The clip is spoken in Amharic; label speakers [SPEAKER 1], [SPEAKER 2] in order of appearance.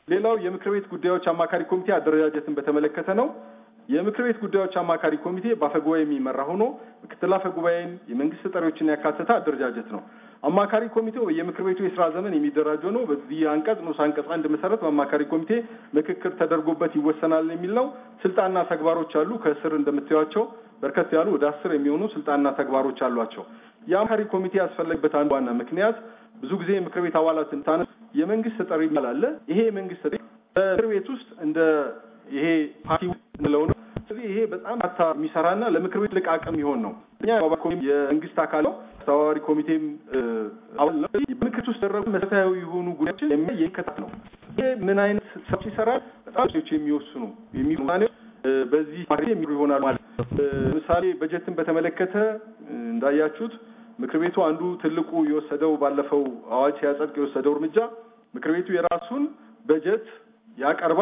[SPEAKER 1] ሌላው የምክር ቤት ጉዳዮች አማካሪ ኮሚቴ አደረጃጀትን በተመለከተ ነው። የምክር ቤት ጉዳዮች አማካሪ ኮሚቴ በአፈጉባኤ የሚመራ ሆኖ ምክትል አፈጉባኤን፣ የመንግስት ተጠሪዎችን ያካተተ አደረጃጀት ነው። አማካሪ ኮሚቴው የምክር ቤቱ የስራ ዘመን የሚደራጀው ነው። በዚህ አንቀጽ ንዑስ አንቀጽ አንድ መሰረት በአማካሪ ኮሚቴ ምክክር ተደርጎበት ይወሰናል የሚል ነው። ስልጣንና ተግባሮች አሉ። ከስር እንደምታዩቸው በርከት ያሉ ወደ አስር የሚሆኑ ስልጣንና ተግባሮች አሏቸው። የአማካሪ ኮሚቴ ያስፈለገበት አንዱ ዋና ምክንያት ብዙ ጊዜ የምክር ቤት አባላትን ታነስ የመንግስት ተጠሪ አለ። ይሄ የመንግስት ተጠሪ በምክር ቤት ውስጥ እንደ ይሄ ፓርቲ እንለው ነው። ስለዚህ ይሄ በጣም ታ የሚሰራና ለምክር ቤት ትልቅ አቅም የሚሆን ነው። እኛ የመንግስት አካል ነው። አስተባባሪ ኮሚቴም አባል ነው። በምክር ውስጥ ደረጉ መሰረታዊ የሆኑ ጉዳዮችን የሚከታት ነው። ይሄ ምን አይነት ስራዎች ይሰራል? በጣም ሴዎች የሚወስኑ የሚሆኑ በዚህ ማክሬ የሚሉ ይሆናል ማለት ለምሳሌ በጀትን በተመለከተ እንዳያችሁት ምክር ቤቱ አንዱ ትልቁ የወሰደው ባለፈው አዋጅ ሲያጸድቅ የወሰደው እርምጃ ምክር ቤቱ የራሱን በጀት ያቀርባል።